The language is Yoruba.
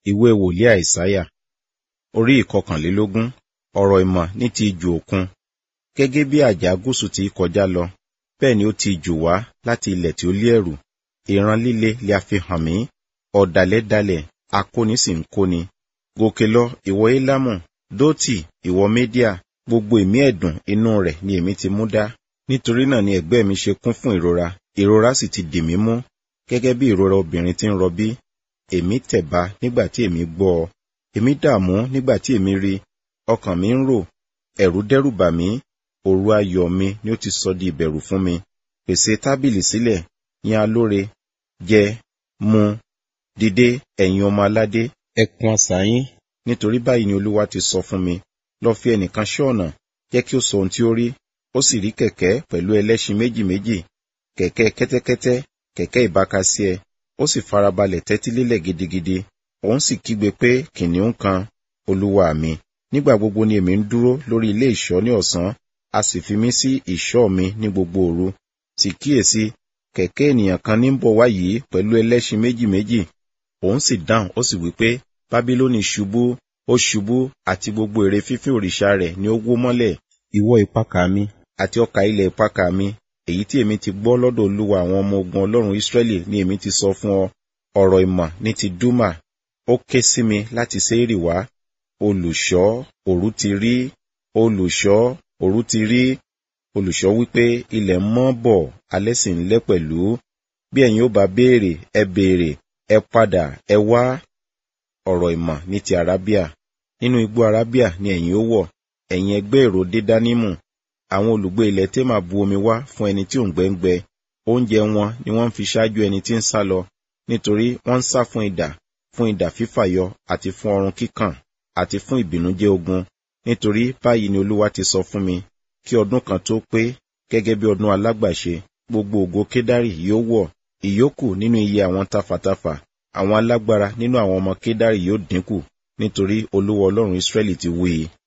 ìwé wòlíì àìsáyà orí ìkọkànlélógún ọ̀rọ̀ ìmọ̀ ní ti ijù òkun gẹ́gẹ́ bí àjà gúúsù ti kọjá lọ bẹ́ẹ̀ ni ó ti jù wá láti ilẹ̀ tí ó lé ẹ̀rù ìran líle lè a fi hàn mí ọ̀dàlẹ̀ dalẹ̀ akóni sì ń kóni gòkè lọ ìwọ élámù dótì ìwọ médíà gbogbo ìmí ẹ̀dùn inú rẹ̀ ni èmi ti mú dá nítorí náà ni ẹ̀gbẹ́ mi ṣe kún fún ìrora ìrora sì ti dì mí mú gẹ́gẹ́ bí ìrora obìnrin tí ń rọbí èmi tẹ̀ba nígbà tí èmi gbọ́ ọ èmi dààmú nígbà tí èmi rí ọkàn mi ń rò ẹ̀rù dẹ́rù bà mí òru ayọ̀ mi ni ó ti sọ di ìbẹ̀rù fún mi pèsè tábìlì sílẹ̀ yan alóre jẹ mu dìde ẹ̀yin ọmọ aládé ẹ kùn asà yín nítorí báyìí ni olúwa ti sọ fún mi lọ fi ẹnìkan ṣọ́ ọ̀nà jẹ́ kí ó sọ ohun tí ó rí ó sì rí kẹ̀kẹ́ pẹ̀lú ẹlẹ́ṣin méjì méjì kẹ̀kẹ́ kẹ́tẹ́kẹ́tẹ́ kẹ̀kẹ́ ìbákasíẹ ó sì farabalẹ̀ tẹ́tí lélẹ̀ gidigidi òun sì kígbe pé kìnìún kan olúwa mi nígbà gbogbo ni èmi ń dúró lórí ilé ìṣọ́ ní ọ̀sán a sì fi mí sí ìṣọ́ mi ní gbogbo òru sì kíyèsí kẹ̀kẹ́ ènìyàn kan ní ń bọ̀ wá yìí pẹ̀lú ẹlẹ́ṣin méjì méjì òun sì dáhùn ó sì wí pé bábílónì ṣubú ó ṣubú àti gbogbo ère fífín òrìṣà rẹ̀ ni ó wó mọ́lẹ̀ ìwọ ìpakà mi àti ọkà ilẹ̀ ìpakà mi èyí tí èmi ti gbọ́ lọ́dọ̀ olúwa àwọn ọmọ ogun ọlọ́run ìsírẹ́lì ni èmi ti sọ fún ọ ọ̀rọ̀ ìmọ̀ ní ti dúmà ó ké sí mi láti séèrì wá olùṣọ́ òru ti rí olùṣọ́ òru ti rí olùṣọ́ wípé ilẹ̀ mọ́ bọ̀ alẹ́ sì ń lẹ́ pẹ̀lú bí ẹ̀yin ó bá béèrè ẹ béèrè ẹ padà ẹ wá ọ̀rọ̀ ìmọ̀ ní ti arábíà nínú igbó arábíà ni ẹ̀yin ó wọ̀ ẹ̀yin ẹgbẹ́ èrò dédánímù àwọn olùgbé ilẹ̀ témà bu omi wá fún ẹni tí ò ń gbẹ́ngbẹ oúnjẹ wọn ni wọ́n ń fi ṣáájú ẹni tí ń sá lọ nítorí wọ́n ń sá fún idà fún idà fífàyọ àti fún ọrùn kíkàn àti fún ìbìnújẹ́ ogun nítorí báyìí ni olúwa ti sọ fún mi kí ọdún kan tó pé gẹ́gẹ́ bí ọdún alágbàṣe gbogbo ògo kédárì yóò wọ̀ ìyókù nínú iye àwọn tafàtafà àwọn alágbára nínú àwọn ọmọ kédárì yóò dínkù nítorí olúwa ọlọ́run ìsírẹ́lì ti wí i